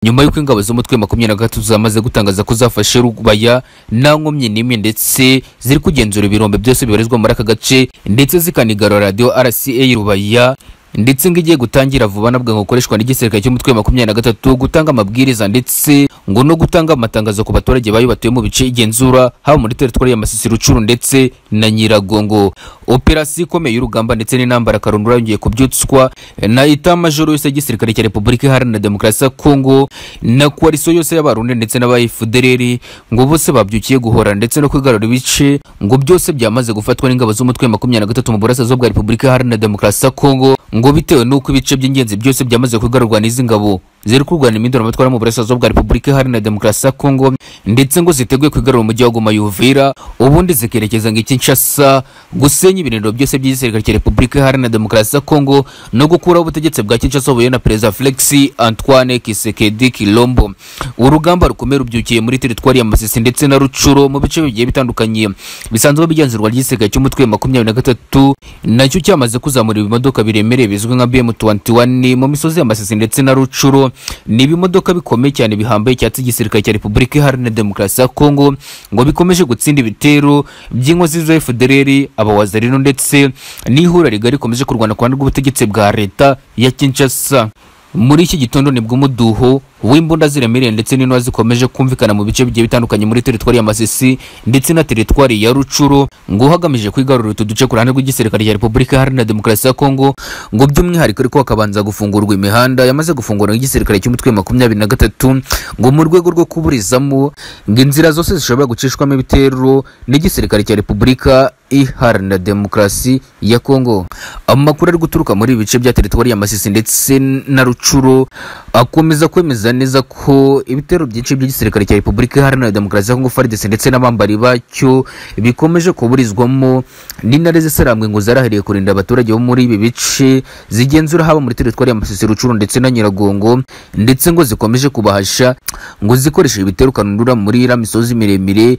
nyuma y'uko ingabo z'umutwe makumyabiri na gatatu zamaze gutangaza ko zafashe rubaya nta nkomyi n'imwe ndetse ziri kugenzura ibirombe byose bibarizwa muri aka gace ndetse zikanigarura radiyo rca rubaya ndetse ngo igiye gutangira vuba nabwo gukoreshwa n'igisirikare cy'umutwe wa makumyabiri na gatatu gutanga amabwiriza ndetse ngo no gutanga amatangazo ku baturage bayo batuye mu bice igenzura haba muri teritwari ya Masisi Rucuru ndetse na Nyiragongo operasiyo ikomeye y'urugamba ndetse n'intambara karundura yongeye kubyutswa na ita majoro yose y'igisirikare cya Repubulika Iharanira Demokarasi ya Kongo na koalisiyo yose y'abarundi ndetse n'abayifudereri ngo bose babyukiye guhora ndetse no kwigarurira ibice ngo byose byamaze gufatwa n'ingabo z'umutwe wa makumyabiri na gatatu mu burasirazuba bwa Repubulika Iharanira Demokarasi ya Kongo ngo bitewe n'uko ibice by'ingenzi byose byamaze kugarurwa n'izi ngabo ziri kurwana iminduramatwara mu burasirazuba bwa repubulika iharanira demokarasi ya kongo ndetse ngo ziteguye kwigarura umujyi wa goma yuvira ubundi zikerekeza ngo ikinshasa gusenya ibirindiro byose by'igisirikare cya repubulika iharanira demokarasi ya kongo no gukuraho ubutegetsi bwa kinshasa buyobowe na perezida felix antoine kisekedi kilombo urugamba rukomeye rubyukiye muri teritwari ya masisi ndetse na rucuro mu bice bigiye bitandukanye bisanzwe bigenzurwa ry'igisirikare cy'umutwe makumyabiri na gatatu nacyo cyamaze kuzamura ibimodoka biremereye bizwi nka bm 21 mu misozi ya masisi ndetse na rucuro ni ibimodoka bikomeye cyane bihambaye icyatsi igisirikare cya repubulika iharanira demokarasi ya kongo ngo bikomeje gutsinda ibitero by'inkozi za fdrr abawazarino ndetse n'ihura rigari rikomeje kurwana ku ruhande rw'ubutegetsi bwa leta ya kinshasa muri iki gitondo nibwo umuduho w'imbunda ziremereye ndetse n'inwa zikomeje kumvikana mu bice bigiye bitandukanye muri teritwari ya masisi ndetse na teritwari ya rucuro ngo hagamije kwigarurira utu duce ku ruhande rw'igisirikare cya repubulika iharanira demokarasi ya kongo ngo by'umwihariko ariko hakabanza gufungurwa imihanda yamaze gufungura igisirikare cy'umutwe makumyabiri na gatatu ngo mu rwego rwo kuburizamo ngo inzira zose zishobora gucishwamo ibitero n'igisirikare cya repubulika iharanira demokarasi ya kongo amakuru ari guturuka muri ibi bice bya teritwari ya masisi ndetse na rucuro akomeza kwemeza neza ko ibitero byinshi by'igisirikare cya repubulika iharanira demokarasi ya kongo fardc ndetse n'abambari bacyo bikomeje kuburizwamo n'intare zisarambwe ngo zarahariye kurinda abaturage bo muri ibi bice zigenzura haba muri teritwari ya masisi rucuro ndetse na nyiragongo ndetse ngo zikomeje kubahasha ngo zikoreshe ibitero kanundura muri iriya misozi miremire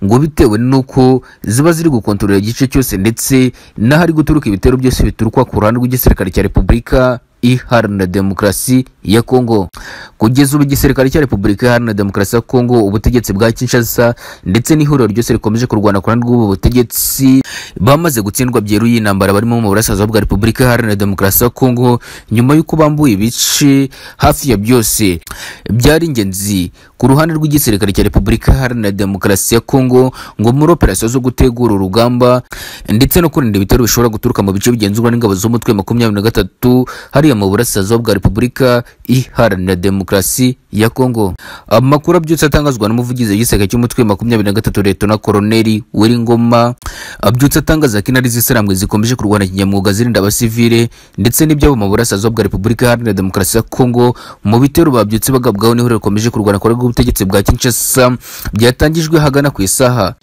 ngo bitewe n'uko ziba ziri gukontorora igice cyose ndetse n'ahari guturuka ibitero byose bituruka ku ruhande rw'igisirikare cya repubulika iharanira demokarasi ya kongo kugeza ubu igisirikare cya repubulika iharanira demokarasi ya kongo ubutegetsi bwa kinshasa ndetse n'ihuriro ryose rikomeje kurwana ku ruhande rw'ubu butegetsi bamaze gutsindwa byeruye intambara barimo mu burasirazuba bwa repubulika iharanira demokarasi ya kongo nyuma y'uko bambuye ibice hafi ya byose byari ingenzi ku ruhande rw'igisirikare cya repubulika iharanira demokarasi ya kongo ngo muri operasiyo zo gutegura urugamba ndetse no kurinda ibitero bishobora guturuka mu bice bigenzurwa n'ingabo z'umutwe makumyabiri na gatatu hariya mu burasirazuba bwa repubulika iharanira demokarasi ya kongo amakuru abyutse atangazwa n'umuvugizi w'igisirikare cy'umutwe makumyabiri na gatatu leta na koroneri w'iringoma abyutse atangaza ko intare z'isarambwe zikomeje kurwana kinyamwuga zirinda abasivile ndetse n'ibyabo mu burasirazuba bwa repubulika iharanira demokarasi ya kongo mu bitero babyutse bagabwaho n'ihuriro rikomeje kurwana ku ubutegetsi bwa kinshasa byatangijwe hagana ku isaha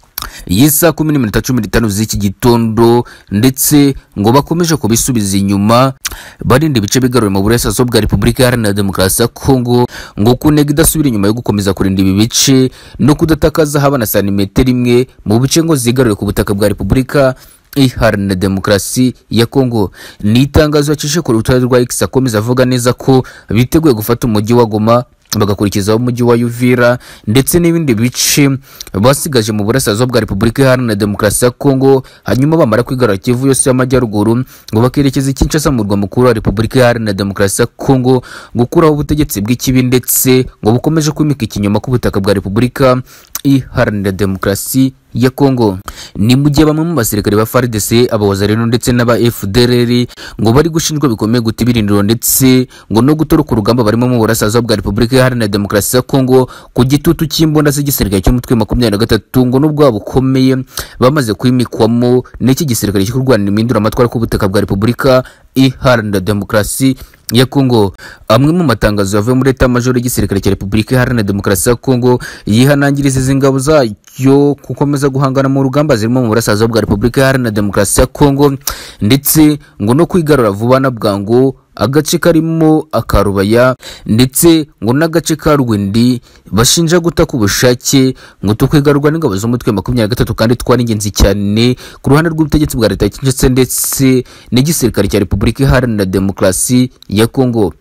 y'isa kumi n'iminota cumi n'itanu z'iki gitondo ndetse ngo bakomeje kubisubiza inyuma barinda ibice bigarura mu burasirazuba bwa repubulika iharanira demokarasi ya kongo ngo ku ntego idasubira inyuma yo gukomeza kurinda ibi bice no kudatakaza haba na santimetero imwe mu bice ngo zigarure ku butaka bwa repubulika iharanira demokarasi ya kongo ni itangazo yacishe ku rutonde rwa x akomeza avuga neza ko biteguye gufata umujyi wa goma bagakurikizaho umujyi wa Uvira ndetse n'ibindi bice basigaje mu burasirazuba bwa Repubulika Iharanira Demokarasi ya Kongo hanyuma bamara kwigarura Kivu yose y'amajyaruguru ngo bakerekeza Kinshasa mu murwa mukuru wa Repubulika Iharanira Demokarasi ya Kongo gukuraho ubutegetsi bw'ikibi ndetse ngo bukomeje kwimika ikinyoma k'ubutaka bwa Repubulika Iharanira Demokarasi ya Kongo ni mu gihe bamwe mu basirikare ba FARDC abawazarino ndetse n'aba FDLR ngo bari gushinjwa bikomeye guta ibirindiro ndetse ngo no gutoroka urugamba barimo mu burasirazuba bwa Repubulika Iharanira Demokarasi ya Kongo ku gitutu cy'imbunda z'igisirikare cy'umutwe makumyabiri na gatatu ngo n'ubwo bukomeye bamaze kwimikwamo n'iki gisirikare cyo kurwanira impinduramatwara ku butaka bwa Repubulika Iharanira Demokarasi ya Kongo amwe mu matangazo yavuye muri leta majoro y'igisirikare cya Repubulika Iharanira Demokarasi ya Kongo yihanangiriza izi ngabo zayo gukomeza guhangana mu rugamba zirimo mu burasirazuba bwa Repubulika Iharanira Demokarasi ya Kongo ndetse ngo no kwigarura vuba na bwangu agace karimo akarubaya ndetse ngo n'agace ka rwindi bashinja guta ku bushake ngo tukwigarurwa n'ingabo z'umutwe makumyabiri na gatatu kandi twari ingenzi cyane ku ruhande rw'ubutegetsi bwa leta ya kinshasa ndetse n'igisirikare cya repubulika iharanira demokarasi ya kongo